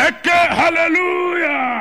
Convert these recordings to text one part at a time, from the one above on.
ẹ ké hallelujah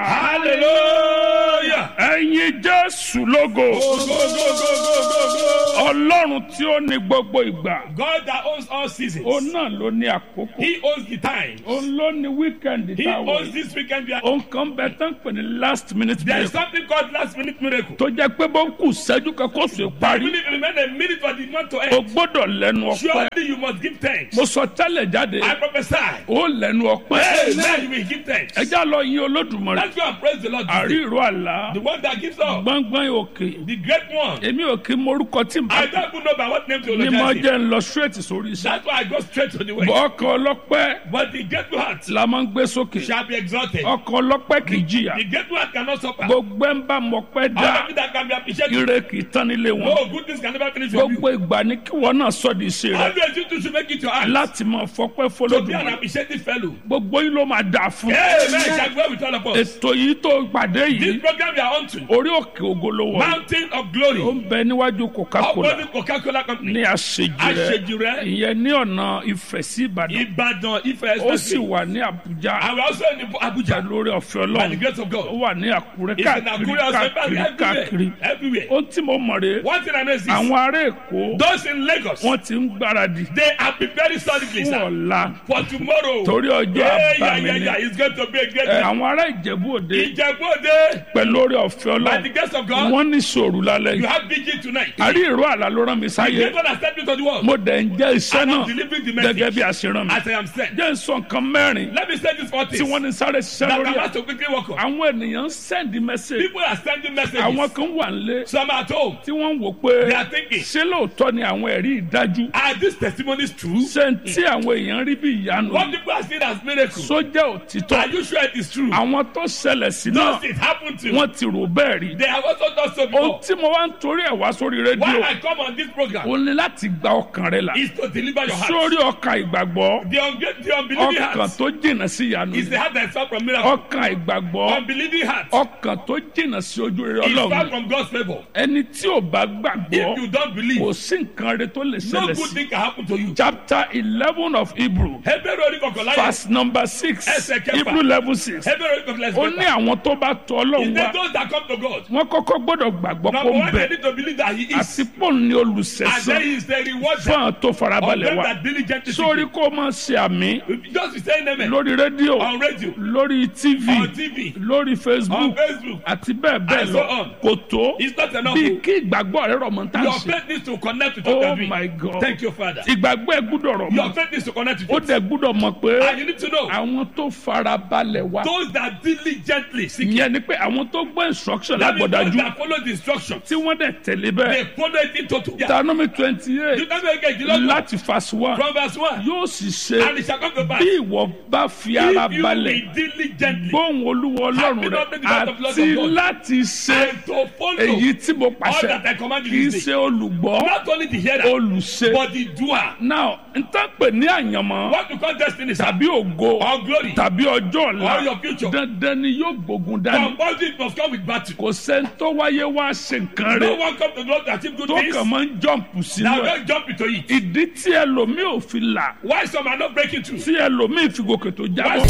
hallelujah. ẹ̀yin jésù lógo go go go go go go go. ọlọ́run tí ó ní gbogbo ìgbà God that owns all seasons. òun náà ló ní àkókò He owns the time. òun ló ní wíkẹ́ndì He táwọn owns this weekend. We are- òun kan bẹ tán pè ní last minute There is break something called last minute miracle. tó jẹ́ pé bó ń kù sẹ́jú kan kó sùn I parí believe remain a minute for the month to o end. gbọ́dọ̀ lẹ́nu ọpẹ́ Surely you must give thanks. mo sọ tẹ́lẹ̀ jáde I prophesy. ó lẹ́nu ọpẹ́ Amen. You will give thanks. ẹjá lọ yín olódùmarè Let's go and praise the Lord. àrí today. ìró àlá The one that gives up. gbọ́ngbọ́n òkè The great one. èmi ò kí morúkọ tí n bá I don't even know by what name to ní mo eulogize him. jẹ́ ń lọ straight sórí iṣẹ́ That's why I go straight to the way. ọkọ̀ ọlọ́pẹ́ But the grateful heart la máa ń gbé sókè shall be exalted. ọkọ̀ ọlọ́pẹ́ kì í jìyà The grateful heart cannot suffer. gbogbo ẹ̀ ń bá mọ̀pẹ́ All dá of it that can be appreciated. ire kì í tán nílé wọn No goodness can never finish with you. gbogbo ìgbà ní kí wọn náà sọ di iṣẹ́ rẹ Always you two should make it your heart. láti máa fọpẹ́ To be an fọlọ́dún appreciative fellow. gbogbo yín ló máa dà fún Amen. Shall go with all of us. ètò yìí tó pàdé This yìí program we are on to. orí òkè ògolówó Mountain of ó Glory. ń bẹ níwájú coca-cola Opposite Coca-Cola Company. ní àṣejì rẹ Àṣejù rẹ. ìyẹn ní ọ̀nà ìfẹ́ sí ìbàdàn Ibadan Ife ó sì Expressway. wà ní àbújá And we are also in Abuja. lórí ọ̀fẹ́ By the ọlọ́run grace of ó God. wà ní àkúrẹ́ It's in káàkiri Akure also káàkiri káàkiri everywhere. Everywhere. ó tí mo mọ̀ rè One thing I know is this. àwọn ará èkó Those in Lagos, wọ́n ti ń gbáradì they are preparing solidly, fún sir. ọ̀la For tomorrow. torí ọjọ́ Yeah, yeah, àbámi yeah, ni yeah. It's going to be a great Ẹ, day. àwọn ará ìjẹ̀bú òde Ìjẹ̀bú-Òde. pẹ̀lú orí ọ̀fẹ́ By the ọlọ́run grace of God, wọ́n ní sòrò lálẹ́ you yìí have vigil tonight. àrí ìró àlá ló rán mi sáyé The God has sent me to the world. mo dẹ̀ ń jẹ́ iṣẹ́ And I'm náà delivering the gẹ́gẹ́ bí message a ṣe rán mi as I am sent. jẹ́ ń sọ nǹkan mẹ́rin Let me say this for tí this. wọ́n ní sáré ṣiṣẹ́ That lórí I'm ẹ̀ about to quickly walk on. àwọn ènìyàn ń sẹ́ndí mẹ́sẹ̀gì People are sending messages. àwọn kan wà nílé Some are at home. tí wọ́n ń wò pé They are thinking, ṣé lóòótọ́ ni àwọn ẹ̀rí ìdájú are these testimonies true? ṣé ń tí àwọn èèyàn rí bí ìyanu What people are seeing as miracles. sójà òtítọ́ Are you sure it is true? àwọn tó ṣẹlẹ̀ sí náà Does it happen to wọ́n ti rò bẹ́ẹ̀ rí They have also done so ohun before. tí mo wá ń torí ẹ̀ wá sórí Why rédíò I come on this program ó ní láti gba ọkàn rẹ là is to deliver your heart. sórí ọkàn ìgbàgbọ́ The, unge- the unbelieving ọkàn heart tó jìnnà sí ìyanu is the heart that is far from miracle. ọkàn ìgbàgbọ́ Unbelieving heart ọkàn tó jìnnà sí ojú rere is far ọlọ́run from God's favor. ẹni tí ò bá gbàgbọ́ If you don't believe, kò sí nǹkan rẹ tó lè no ṣẹlẹ̀ good sí thing can happen to you. chapter eleven of hebrew Hebrew orí kọkànlá yẹn. verse number six Ẹsẹ̀ kẹfà. hebrew eleven six Hebrew orí kọkànlá ó ní yẹn. àwọn tó bá tọ Is ọlọ́run there wá those that come to God? wọ́n kọ́kọ́ gbọ́dọ̀ gbàgbọ́ Number kó ń one, bẹ they need to believe that He is. àti pọ́ùn ní And then olùsẹ̀sán He is the reward fún àwọn tó of farabalẹ̀ them wá that diligently seek sórí Him. kó máa ṣe àmì Just be saying amen. lórí rédíò On radio, lórí tv on TV, lórí on facebook Facebook. àti bẹ́ẹ̀ bẹ́ẹ̀ And lọ so on. kò tó It's not enough. bí kí ìgbàgbọ́ rẹ rọ̀ mọ́ tá à ń Your ṣe faith needs to connect with what oh you're doing. my god Thank you, Father. ìgbàgbọ́ ẹ gbúdọ̀ rọ̀ Your mọ́ faith needs to connect with ó it. dẹ̀ gbúdọ̀ mọ̀ pé And you need to know àwọn tó farabalẹ̀ wá those that diligently seek Him. ìyẹn ni pé àwọn tó gbọ́ instruction That means those lágbọ̀dájú that follow the instructions. tí wọ́n dẹ̀ tẹ̀lé bẹ́ẹ̀ They follow it in total. Yeah. Deuteronomy twenty eight Deuteronomy kejìlélọ́gbọ̀n láti verse one from verse one. yóò sì ṣe And it shall come to pass. bí ìwọ bá fi ara If you balẹ̀ will diligently gbóhùn olúwa ọlọ́run Happy rẹ not the God of Lord àti of God. láti ṣe and to follow èyí tí mo all pàṣẹ that I command kì you í this day. ṣe olùgbọ́ Not only the hearer, olùṣe. but the doer. now n tán pè ní àyànmọ́ What you call destiny, sir, tàbí ògo or glory, tàbí ọjọ́ or ọ̀la your future. dandan ni yóò gbógun dání Compulsory it must come with battle. kò sẹ́ni tó wáyé wá ṣe nǹkan No rẹ̀ one come to God to achieve good tó things. kàn máa ń jọ̀mpù sínú Now ẹ̀ don't jump into it. ìdí tí ẹlòmíì ò fi là Why some are not breaking through? tí ẹlòmíì fi gòkè tó Why jábọ́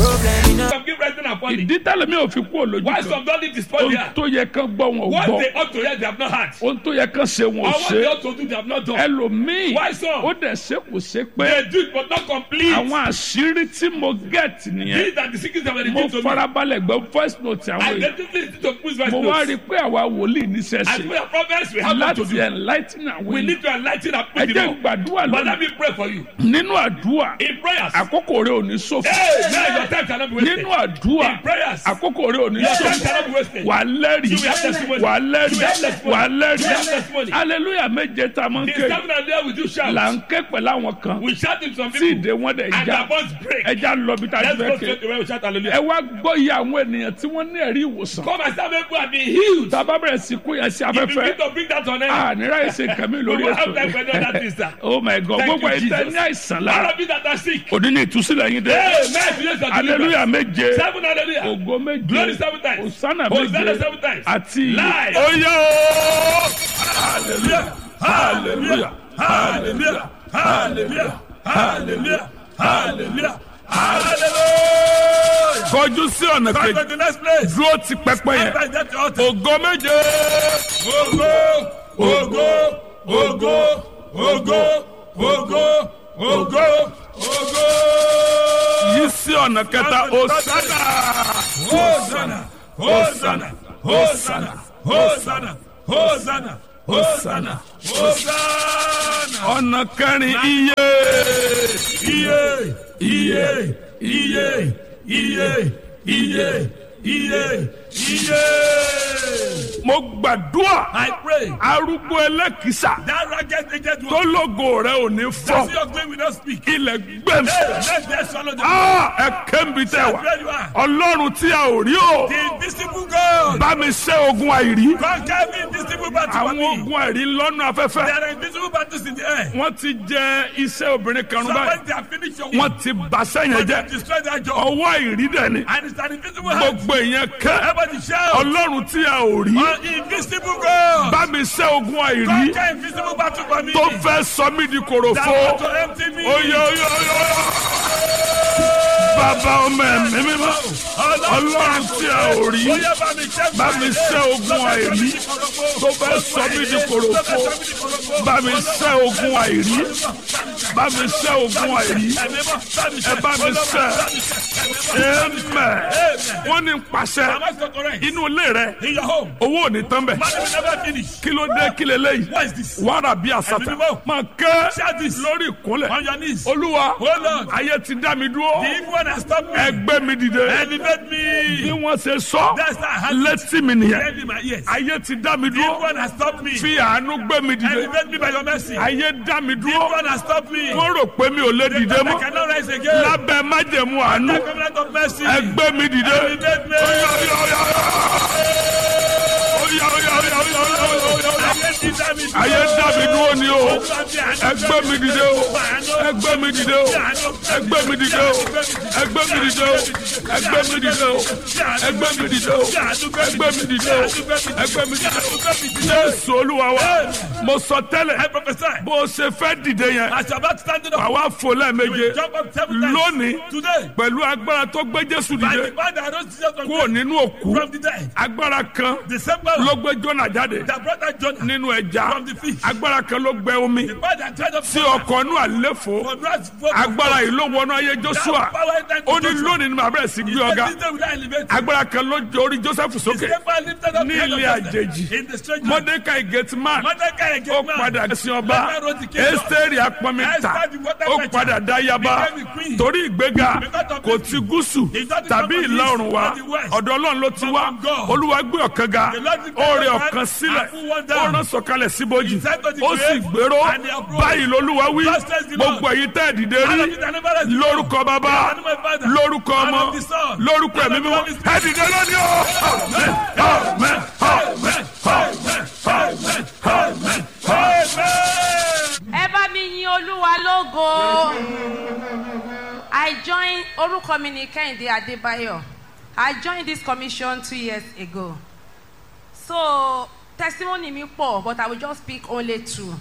some keep rising and falling? ìdí tẹ́lẹ̀míì ò fi kú òlójú Why kan some don't need to spoil ohun there? tó yẹ kán gbọ́ wọn ò What gbọ́ they ought to hear, they have not heard. ohun tó yẹ kán ṣe wọn Or ò what ṣe they ought to do, they have not done. ẹlòmíì Why some? ó dẹ̀ ṣe kò ṣe pé They do it, but not complete. àwọn àṣírí tí mo gẹ̀tì nìyẹn These are the secrets that were mo revealed to me. farabalẹ̀ gbọ́ voice note àwọn I èèyàn definitely need to push my mo wá rí notes. i pé àwa wòlíì níṣẹ́ As ṣe we are prophets, we have what to láti do. enlighten àwọn We èèyàn need to enlighten and ẹ put jẹ́ them on. gbàdúrà But let lónìí me pray for you. nínú àdúrà In prayers. àkókò rẹ ò ní ṣòfò Hey, man, your time cannot be wasted. nínú àdúrà In prayers. àkókò rẹ ò ní Your time ṣòfò cannot be wasted. wà á lẹ́rìí You will have testimony. wà á lẹ́rìí You will have testimony. wà á You will have lẹ́rìí testimony. hallelujah méje tá a máa ń The ké seven and there we do shout. là ń ké pẹ̀lú àwọn kan We shout to some tí people. ìdè wọn dẹ̀ And já their bonds break. ẹja lọ bí tá a ti Let's go fẹ́ ké straight to where we shout ẹ hallelujah. wá gbọ́ iye àwọn ènìyàn tí wọ́n ní ẹ̀rí ìwòsàn Come and start people have been healed. tá a bá bẹ̀rẹ̀ sí kó yẹn sí If you afẹ́fẹ́ need to bring that on air. a nira ẹsẹ̀ nǹkan mi We lórí will have time for ètò another thing, sir. oh my god Thank gbogbo you, ẹ̀ tẹ́ Jesus. ní àìsàn All lára of you that are sick. òní ní ìtúsílẹ̀ yín dé Hey, man, today's your hallelujah deliverance. méje Seven hallelujah. ògo méje Glory seven times. hosanna Hosanna méje seven times. àti Live. oyè o hallelujah hallelujah hallelujah hallelujah hallelujah hallelujah hallelujah kọjú sí ọ̀nà Come kejì to the next place. dúró ti pẹpẹ yẹn Enter that altar. ògo méje Ògo, ògo, ògo, ògo, ògo, ògo, ògo. yí sí ọ̀nà kẹta òsánà Hosanna, Hosanna, Hosanna, Hosanna, Hosanna, Hosanna, Hosanna. ọ̀nà kẹrin iye Iye, iye, iye, iye, iye, iye, iye. mo gbàdúrà I pray arúgbó ẹlẹ́kìsà that ragged aged tó one, lógo rẹ ò ní that fọ́ your glory will not speak. ilẹ̀ gbẹ̀mí Hey, let them swallow them. ẹ kẹ́mi tẹ wá Where you are. ọlọ́run tí a ò rí o The invisible God. bá mi ṣẹ́ ogun àìrí Conquer me invisible battle for àwọn me. ogun àìrí lọ́nà afẹ́fẹ́ There are invisible battles in the air. wọ́n ti jẹ iṣẹ́ obìnrin kan rún báyìí Somebody they have finished your wọ́n work. ti bàṣẹ́ yẹn They jẹ́ destroy that job. ọwọ́ àìrí dẹ̀ ni And it's an invisible hand. gbogbo ìyẹn kẹ́ Everybody shout. ọlọ́run tí a ò rí An invisible God. bá mi ṣẹ́ ogun àìrí Conquer invisible battle for me. tó fẹ́ sọ mí di That kòròfo want to empty me. oyè oyè oyè bàbá ọmọ ẹ̀mí mímọ́ ọlọ́run tí a ò rí Oya bá mi ṣẹ́ bá mi ṣẹ́ ogun àìrí tó fẹ́ sọ mí di kòròfo bá mi ṣẹ́ ogun àìrí bá mi ṣẹ́ ogun àìrí ẹ bá mi ṣẹ́ ẹ̀mẹ̀ wọ́n ní pàṣẹ Am I so correct? inú ilé rẹ In your home. owó ò ní tán bẹ̀ Money will never finish. kí ló dé kí leléyìí What is this? wàrà bí àsàtà Ẹ̀mí mímọ́. máa kẹ́ Shout this. lórí ìkúnlẹ̀ On your knees. olúwa Oh Lord. ayé ti dá mi dúró The evil one has stopped me. ẹgbẹ́ mi dìde Elevate bí me. wọ́n ṣe sọ That's how I had létí mi nìyẹn Tell me my ears. ayé ti dá mi The evil dúró one has stopped me. fi àánú gbé mi dìde Elevate me by your mercy. The ayé dá mi evil dúró one has stopped me. wọ́n rò pé mi ò lè dìde I mọ́ cannot rise again. lábẹ́ májẹ̀mú àánú The covenant of mercy. ẹgbẹ́ mi dìde Elevate me. Oya, oya, oya, oya, oya, oya, oya, oya. Ayé ti dá mi dúró. ayé dá mi dúró ni o Ẹgbẹ́ ẹgbẹ́ mi dìde o ẹgbẹ́ mi dìde o ẹgbẹ́ mi dìde o ẹgbẹ́ mi dìde o ẹgbẹ́ mi dìde o ẹgbẹ́ mi dìde o ẹgbẹ́ mi dìde o ẹgbẹ́ mi dìde o jésù olúwa wa mo sọ I tẹ́lẹ̀ prophesy. bó o ṣe fẹ́ dìde yẹn As you are about to stand up, àwa fò lẹ́ẹ̀méje jump up seven times. lónìí Today, pẹ̀lú agbára tó gbé jésù by dìde the power that rose Jesus from kúrò the- nínú òkú from the dead, agbára kan the same power ló gbé jọ́nà jáde that brought that Jonah nínú ẹja from the fish, agbára kan ló gbẹ omi the power that dried up tí water ọkọ̀ inú àléfò from God's vote of agbára God. yìí ló wọnú ayé That joshua power entered ó into ní Joshua. lónìí ni màá bẹ̀rẹ̀ sí gbé ọ̀gá This day will I elevate you. agbára kan ló jẹ orí joseph The sókè same power lifted up Ní the head of ilé Joseph àjèjì. in the strange land. mordecai gateman Mordecai ó again man. padà sin ọba Mordecai wrote the kingdom. esteri apọmita Esther the water ó fetcher padà dá yaba became a queen. torí ìgbéga Because of kò this. ti gúúsù It's not the tàbí north of ìlà east, oòrùn wa not the west. ọ̀dọ̀ ọlọ́run ló ti wá From God. olúwa gbé ọ̀kan ga The Lord lifted ó rẹ up ọ̀kan man sílẹ̀ and put one ó down. rán sọ̀kalẹ̀ síbojì He said to the ó sì grave, gbèrò and they approached. báyìí lolúwa wí Thus says the Lord. gbogbo èyí tẹ́ ẹ̀ dìde All rí of it that never rest lórúkọ bàbá In the name of my Father, lórúkọ and ọmọ of the Son, lórúkọ and ẹ̀mí of the mímọ́ Holy Spirit. ẹ dìde lónìí o. Amen, amen, amen, amen, amen, amen, amen. Amen. ẹ bá mi yin olúwa lógo i joined orúkọ mi ni kẹ́hìndé adébáyọ̀ i joined this commission two years ago so testimony mi pọ̀ but i will just pick only two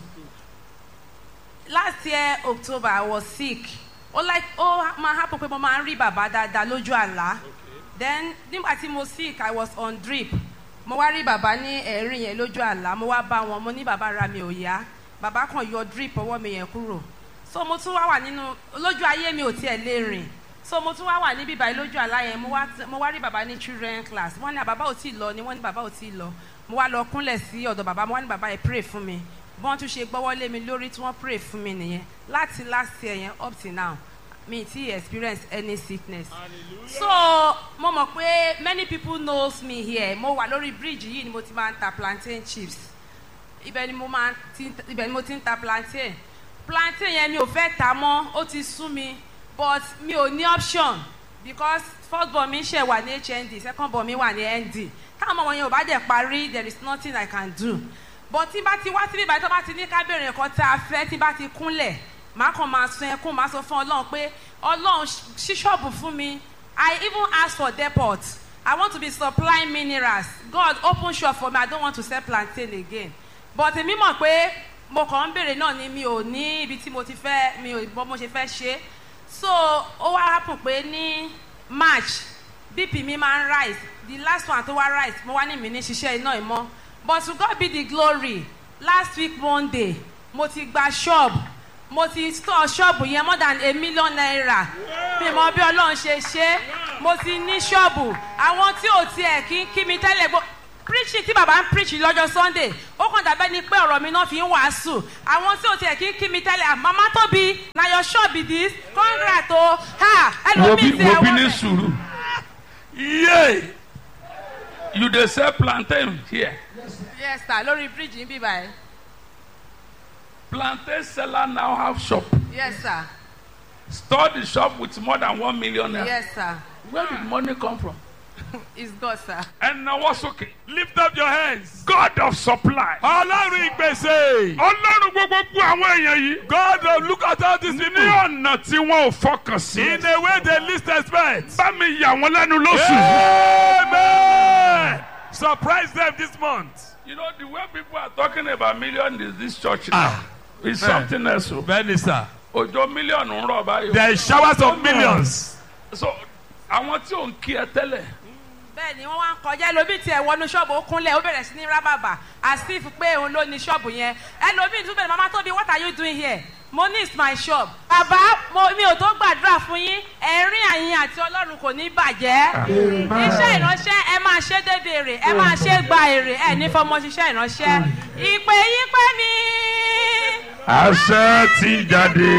last year october i was sick ó like ó máa happen pé mo máa ń rí bàbá dáadáa lójú àlá then nígbà tí mo sick i was on drip mo wá rí bàbá ní ẹ̀rín yẹn lójú àlá mo wá bá wọn mo ní bàbá ra mi ò yá bàbá kan yọ drip ọwọ́ mi yẹn kúrò so mo tún wá wà nínú lójú ayé mi ò tiẹ̀ lè rìn so mo tún wá wà níbí báyìí lójú àlá yẹn mo wá mo wá rí bàbá ní children class wọ́n ní bàbá ò tí ì lọ ni wọ́n ní bàbá ò tí ì lọ mo wá lọ kúnlẹ̀ sí ọ̀dọ̀ bàbá mo wá ní bàbá yẹn pray fún mi bọ́n tún ṣe gbọ́wọ́ lé mi lórí tí wọ́n pray fún mi nìyẹn láti last year yẹn up till now mi ti experience any sickness so mo mọ̀ pé many people knows me here mo wà lórí bridge yìí ni mo ti máa ń ta plantain chips ibẹ̀ ni mo máa ti ibẹ̀ ni mo ti ń ta plantain plantain yẹn mi ò fẹ́ ta mọ́ ó ti sú mi but mi ò ní option because first born mi ṣẹ̀ wà ní hnd second born mi wà ní nd táwọn ọmọ yẹn ò bá dẹ̀ parí there is nothing i can do but tí bá ti wá síbí ìbàdàn tó bá ti ní kábẹ̀rẹ̀ nǹkan tá a fẹ́ tí bá ti kúnlẹ̀ màá kàn máa sun ẹkún màá sọ fún ọlọ́run pé ọlọ́run ṣí ṣọ́ọ̀bù fún mi i even ask for depot i want to be supplying minerals god open shop for me i don't want to sell plantain again but èmi mọ̀ pé mo kàn ń béèrè náà ni mi ò ní ibi tí mo ti fẹ́ mi ò bọ́ mo ṣe fẹ́ ṣe so ó wá happen pé ní march bp mi máa ń rise the last one tó wá rise mo wá ní mi ní ṣiṣẹ́ iná ìmọ̀ but to God be the glory last week monday mo ti gba shop mo ti store shop yẹn more than a million naira mi mọ bí ọlọ́run ṣe ṣe mo ti ní ṣọ́ọ̀bù àwọn tí ò tiẹ̀ kí kí mi tẹ́lẹ̀ gbọ́ preaching tí bàbá ń preach lọ́jọ́ sunday ó kàn dàbẹ́ ni pé ọ̀rọ̀ mi náà fi ń wàásù àwọn tí ò tiẹ̀ kí kí mi tẹ́lẹ̀ mama tóbi na your shop be this congrats o ha wo bí ẹlòmíì ti wo ẹ̀ bí ní wọ́n sùúrù yé you dey sell plantain here yes sir lórí bridge níbí báyìí plantain seller now have shop yes sir store the shop with more than one million naira yes sir where did money come from. it's God sir. ẹnáwó sókè. Lift up your hands. God of supply. Ọlọ́run ìpèsè. ọlọ́run gbogbo àwọn èèyàn yìí. God of look at all these ní people. ọ̀nà tí wọn ò fọkàn sí. In a way they least expect. bá mi yà wọ́n lẹ́nu lóṣù. Amen. Surprise them this month. you know the way people are talking about million in this church now. it's something else o. Bẹ́ẹ̀ni sir. òjò mílíọ̀nù ń rọ̀ báyìí. There is showers of millions. so àwọn tí ò ń kí ẹ tẹ́lẹ̀. bẹ́ẹ̀ ni wọ́n wá ń kọjá ẹlòmíì tiẹ̀ wọnú ṣọ́ọ̀bù ó kúnlẹ̀ ó bẹ̀rẹ̀ sí ní rábàbà asif pé òun ló ní ṣọ́ọ̀bù yẹn ẹlòmíì tún bẹ̀rẹ̀ mama tóbi what are you doing here mo ní is my shop bàbá mo mi ò tó gbàdúrà fún yín ẹ̀rín àyìn àti ọlọ́run kò ní bàjẹ́ iṣẹ́ ìránṣẹ́ ẹ máa ṣe débi èrè ẹ máa ṣe gba èrè ẹ ní fọmọ ṣiṣẹ́ ìránṣẹ́ ìpè yí pé mi àṣẹ ti jáde.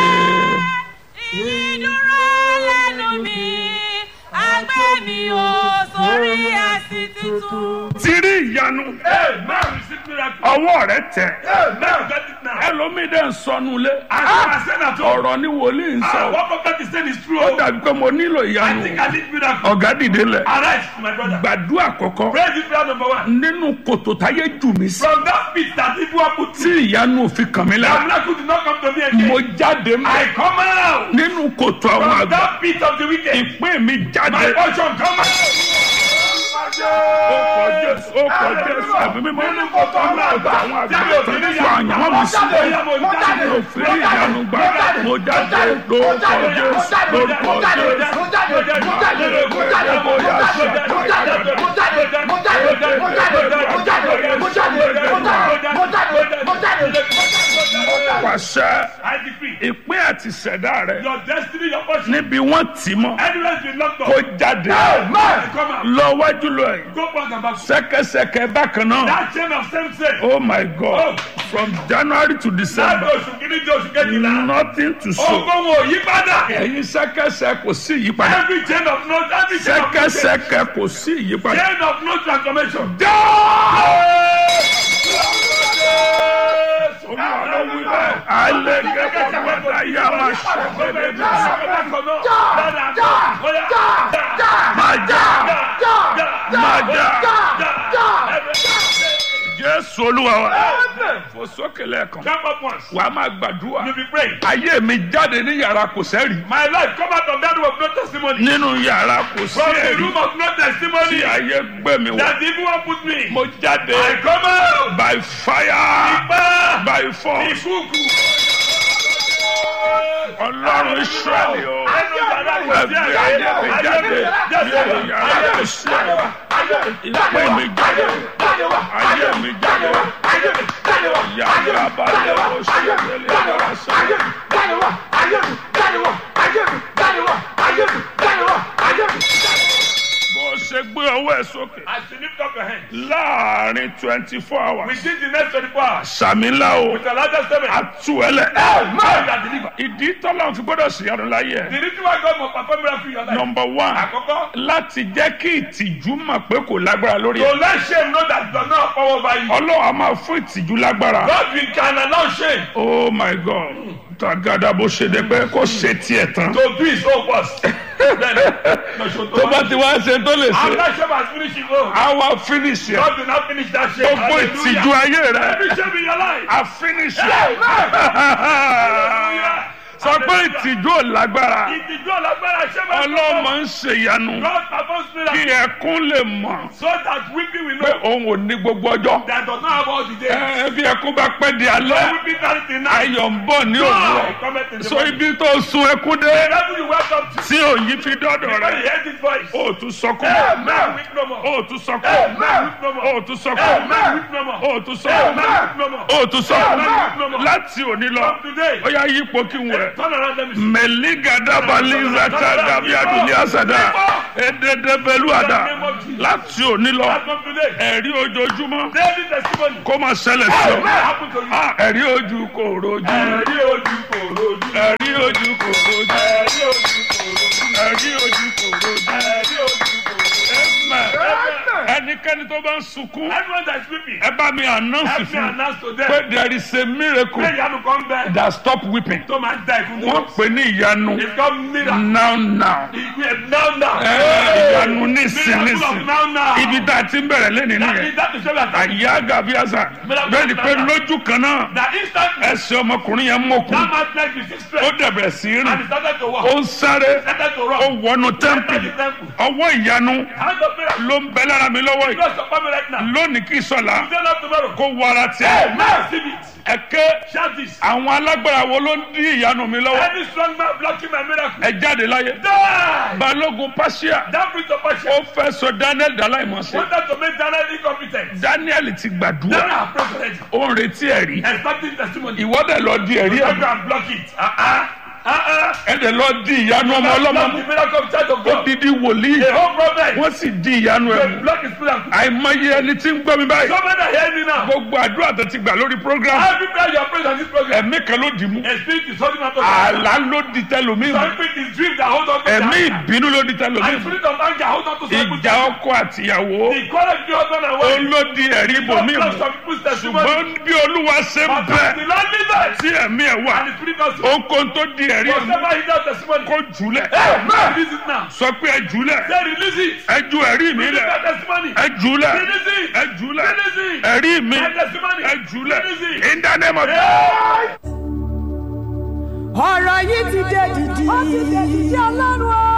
ìdúró lẹ́nu mi àgbẹ̀ mi ò sórí ẹ̀sìn tuntun. ti rí ìyanu. Amen. Receive miracle. ọwọ́ rẹ tẹ̀. Amen. Get it now. ẹlòmíì dẹ̀ ń sọnù lé. I said that to ọ̀rọ̀ ni wòlíì ń Ah, sọ. what prophet is saying is true. ó dàbí pé mo nílò I ìyanu. think I need miracle. ọ̀gá dìde lẹ̀. Arise, my brother. gbàdúrà kọ̀kọ́. Pray this prayer number one. nínú kòtò táyé jù mí sí. From that pit that people are put tí to, ìyanu òfin kàn mí the lára. miracle did not come to me mo again. jáde I mọ́. come out nínú kòtò àwọn from àgbà. that pit of the wicked. ìpín mi My jáde. portion come out. ó kọ jésù ó kọ jésù ẹ̀mí mímọ́. Nínú kòtò àwọn àgbà. àwọn àgbà tó ń fa àyànwó mi sí. mo fi rí ìyanu gbà. mo jáde lórúkọ jésù lórúkọ jésù. pàṣẹ I decree ìpín àti ṣẹ̀dá rẹ̀ your destiny, your portion, níbi wọ́n tì mọ́ anywhere been locked kó up, jáde come out. lọ wájú lọ yìí Go back and back. sẹ́kẹsẹkẹ bákan náà That chain of same sex. oh my god from january to Láti december oṣù kìíní di oṣù kejìlá. nothing to show Ogun wo yí padà. ẹ̀yin sẹ́kẹsẹ kò sí ìyípadà Every chain of no, every chain of no change. sẹ́kẹsẹkẹ kò sí ìyípadà. Chain of no transformation. Olúwa ló wí bẹ́ẹ̀. alẹ́ gẹ́gẹ́ bí wọ́n dá yá máa ṣẹ́gbẹ́lẹ́ bí máa já máa já jésù olúwa wa fò sókè lẹ́ẹ̀kan Jump up once. wàá máa gbàdúrà You be praying. ayé mi jáde ní yàrá kò sẹ́rì My life come out of that room of no testimony. nínú yàrá kò From the sẹ́rì room of no tí testimony. ayé gbé mi wá That the evil one put me. mo jáde I come out. by fire Ipá. by force Ìkúùkù. ọlọ́run israẹli o Ẹnu yàrá kò sí ẹgbẹ́ àyè. ayé mi jáde nínú yàrá kò sẹ́rì ìpè mi jáde ayé mi jáde yàrá balẹ̀ o ṣẹ́yẹlẹ̀ yàrá sẹ́yẹ. bó o ṣe gbé ọwọ́ ẹ̀ sókè As you lift up your hand. láàrin twenty four hours Within the next 24 hours. sàmìlà o With the largest statement. àtúwẹ̀lẹ̀ Man that deliver. ìdí tọ́lá fi gbọ́dọ̀ ṣèyanu láyé ẹ̀ The reason why God must perform miracle in your life. nọmba one Àkọ́kọ́. láti jẹ́ kí ìtìjú mọ̀ pé kò lágbára lórí To ẹ̀ let shame know that does not power over you. ọlọ́run a máa fún ìtìjú lágbára God will can announce shame. oh my god tagada bó ṣe dé pé kó ṣe tiẹ̀ tán To do his own worst. Then, no, so tó bá ti wá ṣe tó lè ṣe After shame has finished his own. a wá finish ẹ̀ God will not finish that shame. gbogbo ìtìjú Hallelujah. ayé rẹ̀ Every shame in your life. a finish ẹ̀ Hallelujah. sọ pé ìtìjú ò lágbára Ìtìjú ọ̀lágbára ṣé máa ń ọlọ́mọ ń ṣèyanu God performs kí miracles ẹkún lè mọ̀ so that weeping will pé know òun ò ní gbogbo ọjọ́ that does not have all the day. ẹ bí ẹkún bá pẹ́ di alẹ́ Weeping carries the night. ayọ̀ ń bọ̀ ní òwúrọ̀ Joy cometh in the so morning. ibi tó sun ẹkún dé Level you welcome to. tí òyìn fi dọ́dọ̀ When you rẹ̀ hear this voice. ó tún sọkún Amen. Weep no more. ó tún sọkún Amen. Weep no more. ó tún sọkún Amen. Weep no more. ó tún sọkún Amen. Weep no more. ó tún sọkún Amen. láti òní lọ From today. ó yá yípo kí n wẹ̀. Turn around let me see. mẹ̀lígàdàbàlízàtà gàbí adùnlé àsàdà èdèdèbèlúàdà láti òní lọ From today. ẹ̀rí ojoojúmọ́ Daily testimony. kó máa ṣẹlẹ̀ sí What ọ. happened to you? Ah, ẹ̀rí ojú kò rojú Ẹ̀rí ojú kò rojú. ẹ̀rí ojú kò rojú Ẹ̀rí ojú kò rojú. ẹ̀rí ojú kò rojú. Ẹ̀rí ojú kò rojú. Amen. ẹnikẹ́ni tó bá ń sunkún Everyone that is weeping. ẹ bá mi announce Help me fún announce to pé them. there is a miracle Pé ìyanu kan bẹ. that stop weeping Tó máa ń da ìfún wọ́n pè ní ìyanu It's called miracle. now now Ìgbé now now. Ẹ, ìyanu nísìn Miracle nísìn of now now. ibi tá a ti ń bẹ̀rẹ̀ lẹ́nìí That nìyẹn is that is what I àyà gàbíàsà bẹ́ẹ̀ ni pé lójú kan náà That instantly ẹsẹ̀ ọmọkùnrin yẹn mọ̀kù that man like you six ó strength dẹ̀bẹ̀rẹ̀ sí í and rìn he started to walk. ó ń sáré Started to ó run. wọnú Entered the tẹ́ḿpìlì temple. ọwọ́ ìyanu Hand of miracle. ló ń bẹ lára mi lọ́wọ́ yìí God support me right now. lónìí kì í sọ̀la Stand up tomorrow. kó wọ ara tiẹ̀ Amen. Receive it. ẹ̀kẹ́ Shout this. àwọn alágbára wo ló ń dí ìyanu mi lọ́wọ́ Any strong man blocking my miracle. ẹ jáde láyé Die. balógun pàṣíà That brings of passion. ó fẹ́ sọ daniel dàláìmọ̀sẹ̀ Wanted to make Daniel incompetent. daniel ti gbàdúrà Daniel has prayed already. ó ń retí ẹ̀rí Expecting testimony. ìwọ́dẹ̀ lọ di ẹ̀rí You ẹ̀ go and block it. Uh-uh. Uh-uh. ẹ̀dẹ̀ lọ di ìyanu ọmọ ọlọ́mọ Block mú the miracle of child of ó God. didi wòlíì The whole problem. wọ́n sì di ìyanu ẹ̀ They mú block his miracle. àìmọye ẹni tí ń gbọ́ mi báyìí So many are hearing me now. gbogbo àdúrà tó ti gbà lórí program Every prayer you are praying on this program. ẹ̀mí kan ló dì mú A spirit is holding on to àlá ló di tẹlòmíì mú Some spirit is dream that hold on to ẹ̀mí that. ìbínú ló di tẹlòmíì And mú spirit of anger hold on to some people's ìjà ọkọ àtìyàwó The quarrel between husband and ó wife. ló di ẹ̀rí ibòmíì Block mú some people's testimony. ṣùgbọ́n bí olúwa ṣe ń But bẹ the Lord leaders. tí ẹ̀mí ẹ̀ wà And the spirit of ohunkóhun tó di ẹ̀rí ẹ̀ mú Whatever he does testimony. kó jùlẹ̀ Amen. Release it now. sọ pé ẹ jùlẹ̀ Say release it. ẹ ju ẹ̀rí mi Release lẹ̀ that testimony. ẹ jùlẹ̀ Release it. ẹ jùlẹ̀ Release it. ẹ̀rí mi That testimony. ẹ jùlẹ̀ Release it. in the name of Hey! ọ̀rọ̀ yìí ti dé dìdì. ó ti dé dìdì ọlọ́run o.